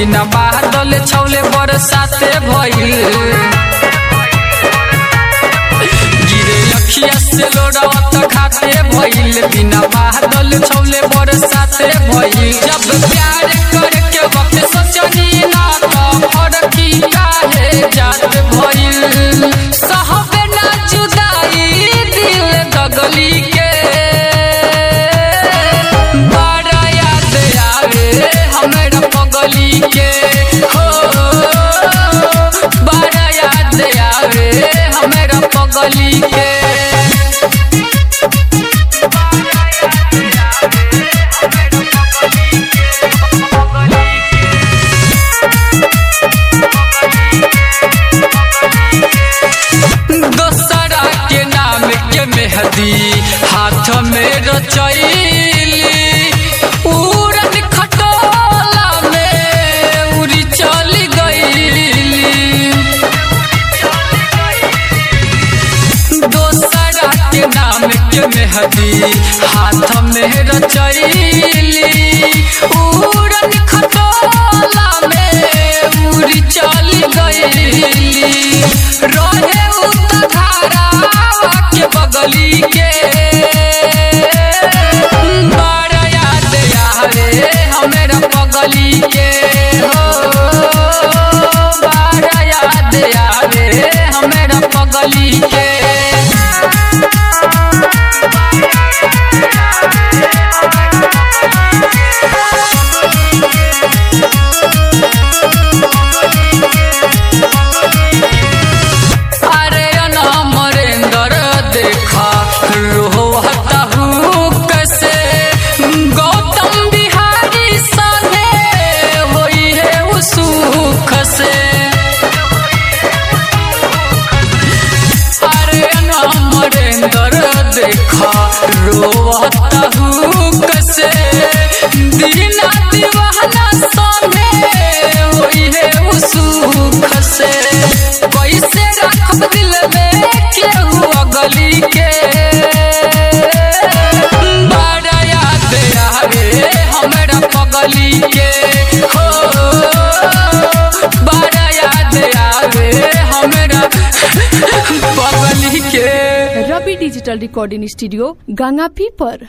बिना बादल छौले बरसाते भइल गिरे अखिया से लोड़वा त खाते भइल बिना बादल छौले बरसाते भइल जब प्यार करके वक्त सोचनी ना त फरकी काहे जात भइल सहबे ना जुदाई दिल दगली के बड़ा याद आवे हमरा पगली के हो बड़ा याद आवे हमरा पगली के दोसरा के नाम के मेहदी हाथ में रचैली उड़न खटोला में उड़ी चली गईली दोसरा के नाम के मेहदी हाथ में रचैली उड़न खटोला में उड़ी चली गईली रहे उतधारा के बगली के बड़ा याद आवे हमरा पगली के हो बड़ा याद आवे हमरा पगली के अरे अमरेंद्र देखा रोहता हूँ कैसे गौतम बिहारी संगे होई है उसुख से अरे अमरेंद्र देखा रोहता हूँ कैसे दीना दीवाना संगे होई है उसुख से कैसे रखब दिल में केहू अगली के बड़ा याद आवे हमरा पगली के हो बड़ा याद आवे हमरा पगली के रवि डिजिटल रिकॉर्डिंग स्टूडियो गंगापी पर